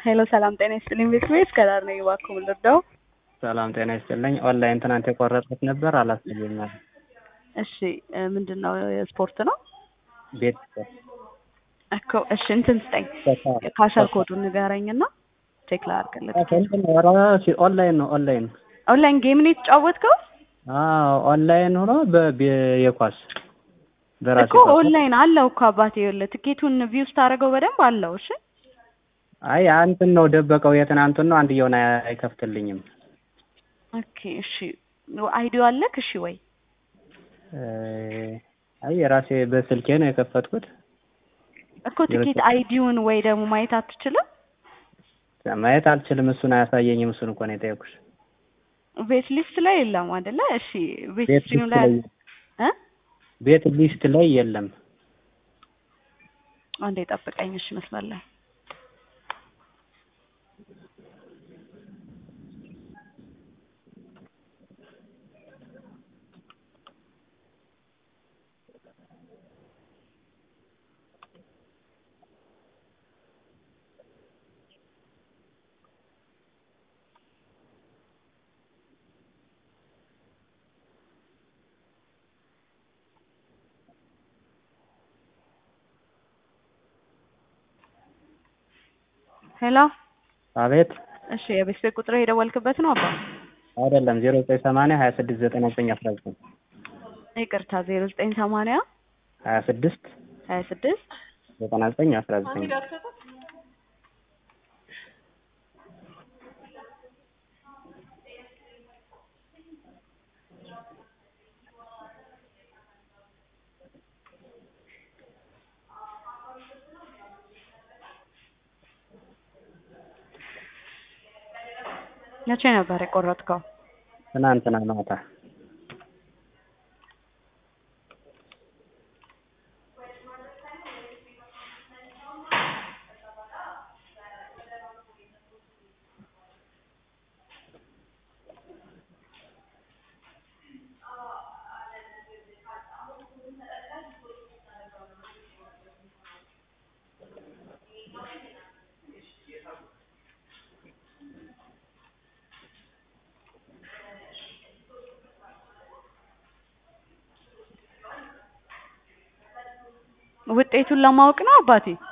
ሄሎ ሰላም ጤና ይስጥልኝ ቤተሰቤት ከዳር ነኝ እባክዎ ምን ልርዳው? ሰላም ጤና ይስጥልኝ። ኦንላይን ትናንት የቆረጥኩት ነበር አላሳየኝም። እሺ ምንድን ነው ስፖርት ነው ቤት እኮ እሺ እንትን ስጠኝ ካሸር ኮዱን ንገረኝና ቼክ ላድርግልህ። ኦንላይን ነው ኦንላይን ኦንላይን ጌም ነው የተጫወትከው? አዎ ኦንላይን ሆኖ የኳስ በራሴ እኮ ኦንላይን አለው እኮ አባቴ ይኸውልህ ትኬቱን ቪው ስታደርገው በደንብ አለው። እሺ አይ አንተን ነው ደበቀው የትናንቱን ነው አንድየውን አይከፍትልኝም። ኦኬ እሺ አይዲዮ አለክ? እሺ ወይ አይ የራሴ በስልኬ ነው የከፈትኩት እኮ ትኬት አይዲውን ወይ ደግሞ ማየት አትችልም? ማየት አልችልም። እሱን አያሳየኝም። እሱን እኮ ነው የጠየኩሽ። ቤት ሊስት ላይ የለም አይደለ? እሺ ቤት ቤት ስትሪም ሊስት ላይ ላይ እ ቤት ሊስት ላይ የለም። አንዴ ጠብቀኝ። እሺ መስመር ላይ ሄሎ አቤት እሺ የቤት ቤት ቁጥር የደወልክበት ነው አባ? አይደለም ዜሮ ዘጠኝ ሰማንያ ሀያ ስድስት ዘጠና ዘጠኝ አስራ ዘጠኝ ይቅርታ ዜሮ ዘጠኝ ሰማንያ ሀያ ስድስት ሀያ ስድስት ዘጠና ዘጠኝ አስራ ዘጠኝ መቼ ነበር የቆረጥከው? ትናንትና ማታ ውጤቱን ለማወቅ ነው አባቴ?